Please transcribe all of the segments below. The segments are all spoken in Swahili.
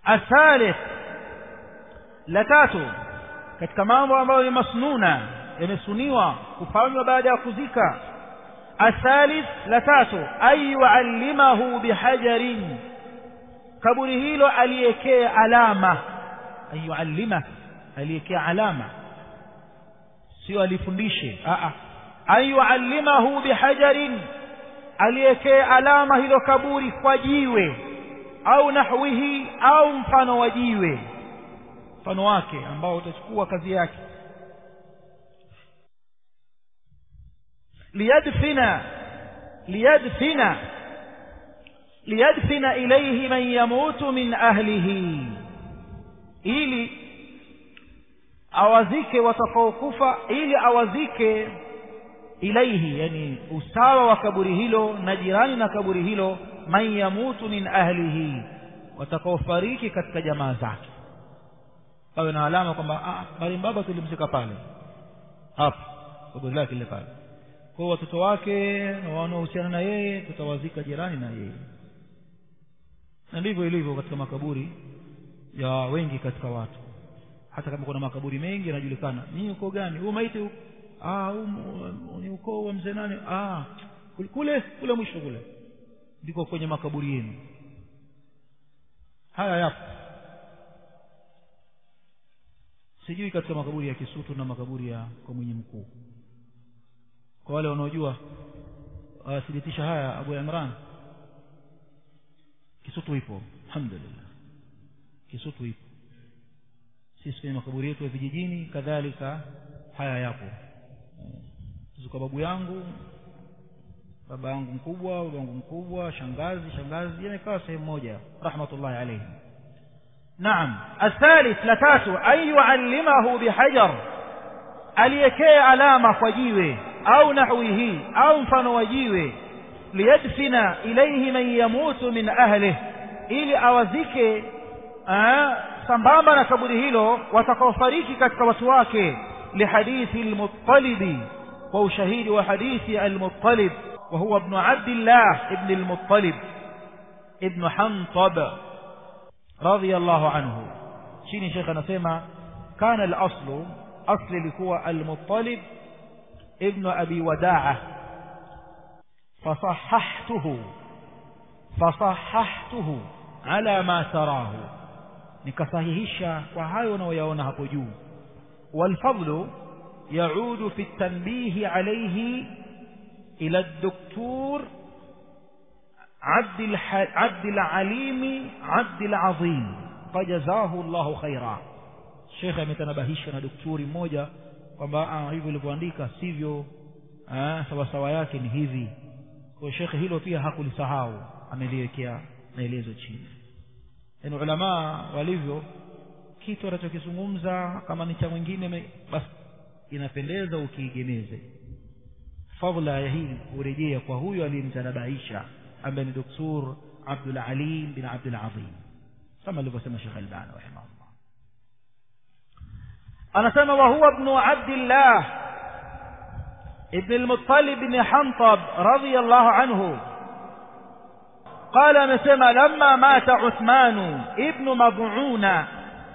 athalith la tatu katika mambo ambayo ni masnuna yamesuniwa kufanywa baada ya kuzika athalith la tatu ay yuallimahu bihajarin kaburi hilo aliekee alama ay yuallima aliekee alama sio alifundishe a a ay yuallimahu bihajarin aliekee alama hilo kaburi kwa jiwe au nahwihi au mfano wa jiwe mfano wake ambao utachukua kazi yake liyadfina liyadfina liyadfina ilayhi man yamutu min ahlihi ili awazike watakaokufa ili awazike ilaihi yani usawa wa kaburi hilo na jirani na kaburi hilo man yamutu min ahlihi watakaofariki katika jamaa zake pawe na alama kwamba bali baba tulimzika pale hapo kaburi lake lile pale kwa watoto wake na wanaohusiana na yeye tutawazika jirani na yeye na ndivyo ilivyo katika makaburi ya wengi katika watu hata kama kuna makaburi mengi yanajulikana ni uko gani huu maiti ah ni ukoo wa mzee nani ah kule kule mwisho kule ndiko kwenye makaburi yenu haya yapo sijui katika makaburi ya Kisutu na makaburi ya kwa mwenye mkuu kwa wale wanaojua wathibitisha haya Abu Imran Kisutu ipo alhamdulillah Kisutu ipo sisi kwenye makaburi yetu ya vijijini kadhalika haya yapo kwa babu yangu baba yangu mkubwa baba yangu mkubwa shangazi shangazi yamekaa sehemu moja rahmatullahi alayhi naam athalith la tatu an yuallimahu bihajar aliyekee alama kwa jiwe au nahwihi au mfano wa jiwe liyadfina ilayhi man yamutu min ahlihi ili awazike sambamba na kaburi hilo watakaofariki katika watu wake lihadithi almuttalibi kwa ushahidi wa hadithi almuttalib وهو ابن عبد الله ابن المطلب ابن حنطب رضي الله عنه شيني شيخ نسمع كان الأصل أصل لكوى المطلب ابن أبي وداعة فصححته فصححته على ما تراه نكصحيحش وهاي ونويونه بجو والفضل يعود في التنبيه عليه إلى الدكتور عبد, الح... عبد العليم عبد العظيم فجزاه الله خيرا Sheikh ametanabahishwa na daktari mmoja kwamba hivyo ilivyoandika sivyo sawa sawa yake ni hivi kwa Sheikh hilo pia hakulisahau ameliwekea maelezo chini yaani ulama walivyo kitu anachokizungumza kama ni cha mwingine basi inapendeza ukiigemeze fadla ya hii urejea kwa huyo aliyemtanabaisha ambaye ni doktor Abdul Alim bin Abdul Azim kama alivyosema Sheikh Albani rahimahullah anasema wa huwa ibn Abdullah ibn al-Muttalib ibn Hantab radiyallahu anhu قال amesema lamma mata Uthman ibn Mad'una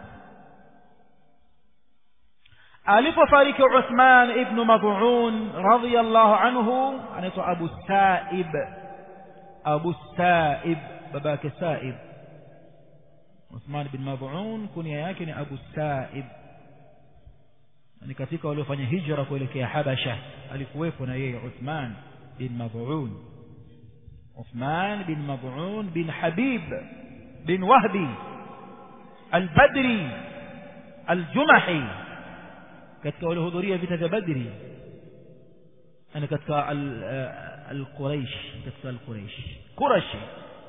alipofariki Uthman ibn Mad'un radiyallahu anhu anaitwa Abu Sa'ib Abu Sa'ib babake Sa'ib Uthman ibn Mad'un kunia yake ni Abu Sa'ib ni katika waliofanya hijra kuelekea Habasha alikuwepo na yeye Uthman bin Mad'un Uthman bin Mad'un bin Habib bin Wahbi al-Badri al-Jumahi katika waliohudhuria vita vya Badri ana katika al-Quraish katika al-Quraish Qurashi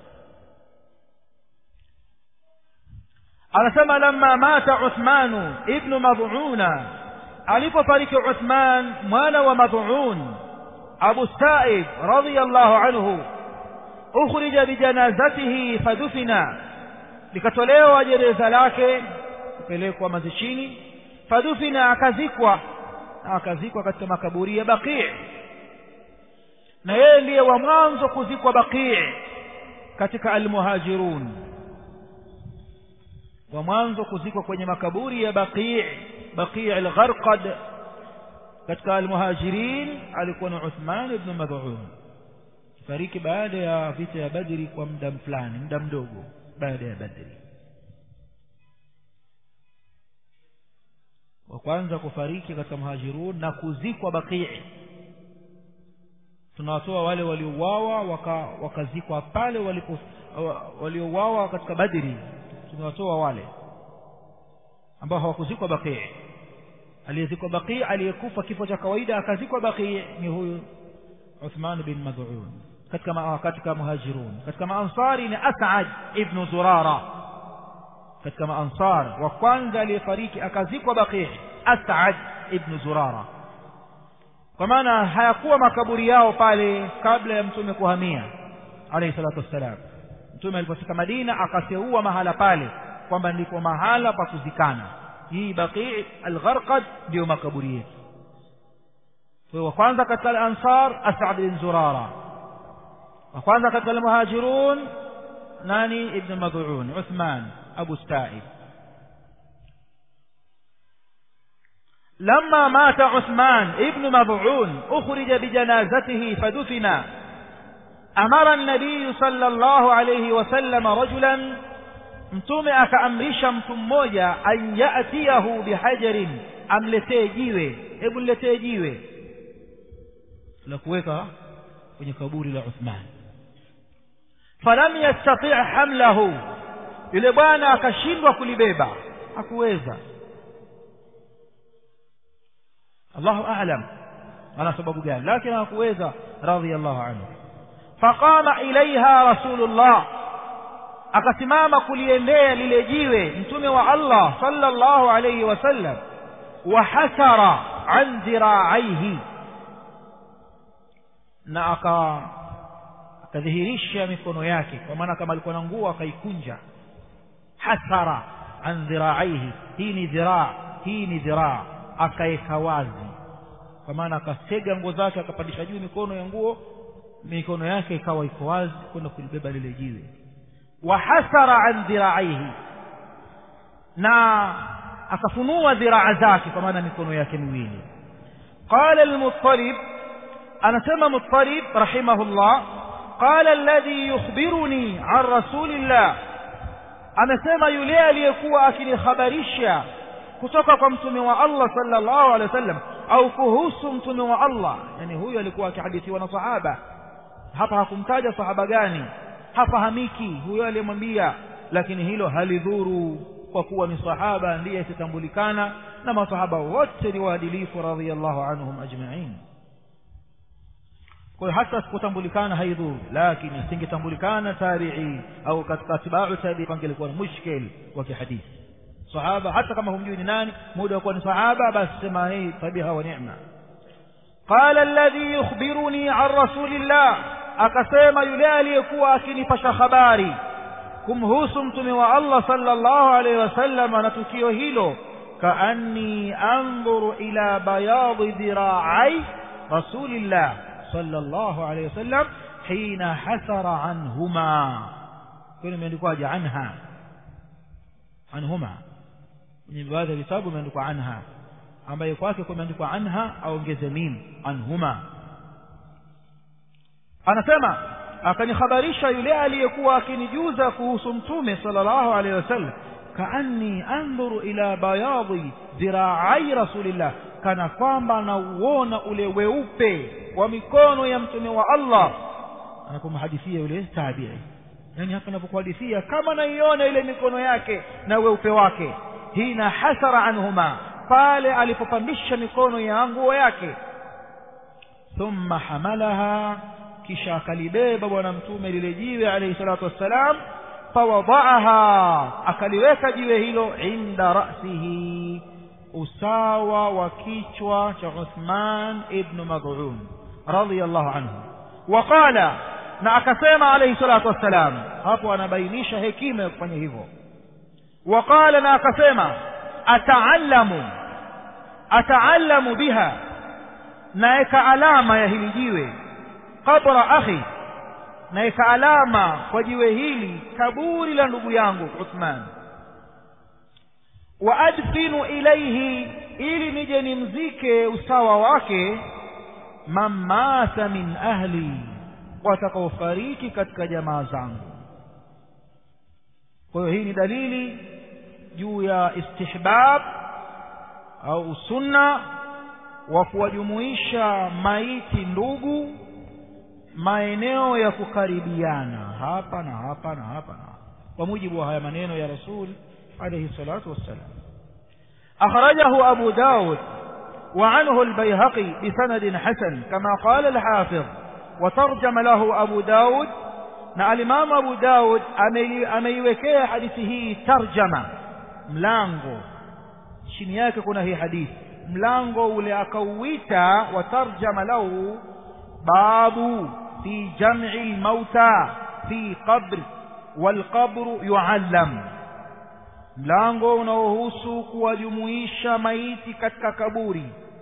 anasema lamma mata Uthman ibn Mad'una alipofariki Uthman mwana wa Mad'un Abu Sa'id radiyallahu anhu ukhrija bijanazatihi fadufina likatolewa jeneza lake kupelekwa mazishini fadufina akazikwa akazikwa katika makaburi ya Baqi' na yeye ndiye wa mwanzo kuzikwa Baqi' katika almuhajirun wa mwanzo kuzikwa kwenye makaburi ya baqi baqi al-gharqad katika al-muhajirin alikuwa ni Uthman ibn Mad'un fariki baada ya vita ya Badri kwa muda fulani muda mdogo baada ya Badri wa kwanza kufariki katika muhajirun na kuzikwa baqi tunawatoa wale waliouawa wakazikwa waka pale walipo waliouawa katika Badri tumewatoa wale ambao hawakuzikwa baqi aliyezikwa baqi aliyekufa kifo cha kawaida akazikwa baqi ni huyu Uthman bin Mad'un katika ma, katika muhajirun katika maansari ni As'ad ibn Zurara katika maansar wa kwanza aliyefariki akazikwa baqi As'ad ibn Zurara kwa maana hayakuwa makaburi yao pale kabla ya mtume kuhamia alayhi salatu wassalam mtume alipofika Madina akateua mahala pale kwamba ndipo mahala pa kuzikana hii baqi al-gharqad ndio makaburi yetu kwa wa kwanza katika al-ansar As'ad bin Zurara wa kwanza katika al-muhajirun nani ibn Mad'un Uthman Abu Sa'id لما مات عثمان ابن مضعون أخرج بجنازته فدفن أمر النبي صلى الله عليه وسلم رجلا mtume akaamrisha mtu mmoja an yatiyahu bihajarin amletee jiwe hebu niletee jiwe la kuweka kwenye kaburi la Uthman falam yastati' hamlahu yule bwana akashindwa kulibeba hakuweza Allahu a'lam ana sababu gani lakini hakuweza radhiyallahu anhu faqama ilaiha rasulullah akasimama kuliendea lile jiwe mtume wa Allah sallallahu alayhi wasallam wa hasara an dhira'aihi na aka akadhihirisha mikono yake kwa maana kama alikuwa na nguo akaikunja hasara an dhira'aihi hii ni dhiraa hii ni dhiraa akaeka wazi kwa maana akasega nguo zake akapandisha juu mikono ya nguo mikono yake ikawa iko wazi kwenda kulibeba lile jiwe wahasara an dhiraihi na akafunua dhiraa zake kwa maana mikono yake miwili qala al-muttalib anasema muttalib rahimahullah qala alladhi yukhbiruni an rasulillah anasema yule aliyekuwa akinihabarisha kutoka kwa mtume wa Allah sallallahu alaihi wasallam au kuhusu mtume wa Allah yani huyu alikuwa akihadithiwa na sahaba hapa hakumtaja sahaba gani hafahamiki huyo aliyemwambia lakini hilo halidhuru kwa kuwa ni sahaba ndiye asitambulikana na masahaba wote ni waadilifu radhiyallahu anhum ajma'in kwa hiyo hata sikutambulikana haidhuru lakini singetambulikana tabi'i au katika atba'u tabi'i pangelikuwa ni mushkil wa kihadithi sahaba hata kama humjui ni nani muda wa kuwa ni sahaba basi sema hii tabiha wa neema qala alladhi yukhbiruni an rasulillah akasema yule aliyekuwa akinipasha habari kumhusu mtume wa Allah sallallahu alaihi wasallam na tukio hilo kaanni anzuru ila bayadi dhira'i rasulillah sallallahu alaihi wasallam hina hasara anhuma kuna imeandikwaje anha anhuma kwenye baadhi ya vitabu imeandikwa anha ambaye kwake kumeandikwa anha aongeze mim anhuma anasema akanihabarisha yule aliyekuwa akinijuza kuhusu mtume sallallahu alaihi wasallam kaanni andhuru ila bayadhi dhiraai rasulillah kana kwamba nauona ule weupe wa mikono ya mtume wa Allah anapomhadithia yule tabi'i yani hapa anapokuhadithia kama naiona ile mikono yake na weupe wake hina hasara anhuma pale alipopandisha mikono ya nguo yake thumma hamalaha kisha akalibeba bwana mtume lile jiwe alayhi salatu wassalam fawadaaha akaliweka jiwe hilo inda ra'sihi usawa wa kichwa cha Uthman ibn Mad'un radiyallahu anhu waqala na akasema alayhi salatu wassalam hapo anabainisha hekima ya kufanya hivyo waqala na akasema ataallamu ataallamu biha naeka alama ya hili jiwe qabra akhi naeka alama kwa jiwe hili kaburi la ndugu yangu Uthman wa adfinu ilaihi ili nije nimzike usawa wake man mata min ahli watakaofariki katika jamaa zangu kwa hiyo hii ni dalili juu ya istihbab au sunna wa kuwajumuisha maiti ndugu maeneo ya kukaribiana hapa na hapa na hapa na hapa kwa mujibu wa haya maneno ya rasul alayhi salatu wassalam أخرجه أبو داود وعنه البيهقي بسند حسن كما قال الحافظ وترجم له أبو داود na alimamu abu daud ameiwekea hadithi hii tarjama mlango chini yake kuna hii hadithi mlango ule akauita wa tarjama lahu babu fi jam'i lmauta fi qabr walqabru yuallam mlango unaohusu kuwajumuisha maiti katika kaburi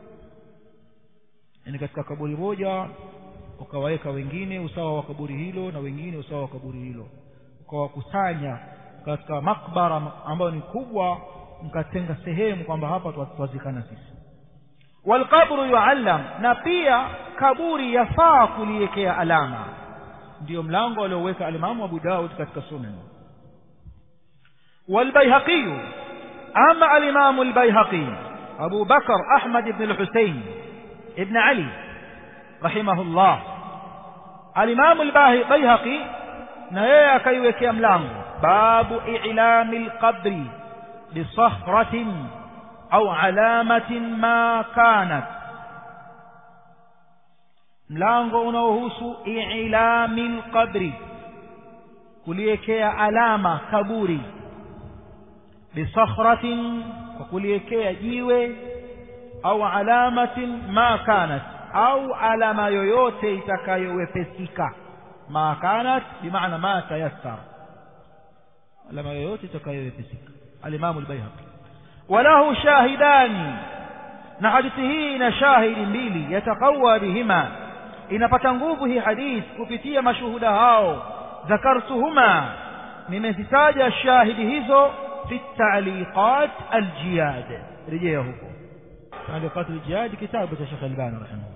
yani katika kaburi moja ukawaweka wengine usawa wa kaburi hilo na wengine usawa wa kaburi hilo ukawakusanya katika makbara ambayo ni kubwa mkatenga sehemu kwamba hapa twazikana sisi walqabru yuallam na pia kaburi yafaa kuliwekea alama ndiyo mlango alioweka alimamu abu daud katika sunan والبيهقي أما الإمام البيهقي أبو بكر أحمد بن الحسين ابن علي رحمه الله الإمام البيهقي نهي كيوك يملام باب إعلام القبر بصخرة أو علامة ما كانت mlango unaohusu ilami lqabri kuliwekea alama kaburi bisakhratin kwa kuliwekea jiwe au alamatin ma kanat au alama yoyote itakayowepesika ma kanat bimaana ma tayassar alama yoyote itakayowepesika alimamu albayhaqi walahu shahidani na hadithi hii ina shahidi mbili yataqawa bihima inapata nguvu hii hadithi kupitia mashuhuda hao dhakartuhuma nimezitaja shahidi hizo في التعليقات الجياد رجيه تعليقات الجياد كتابة الشيخ الباني رحمه الله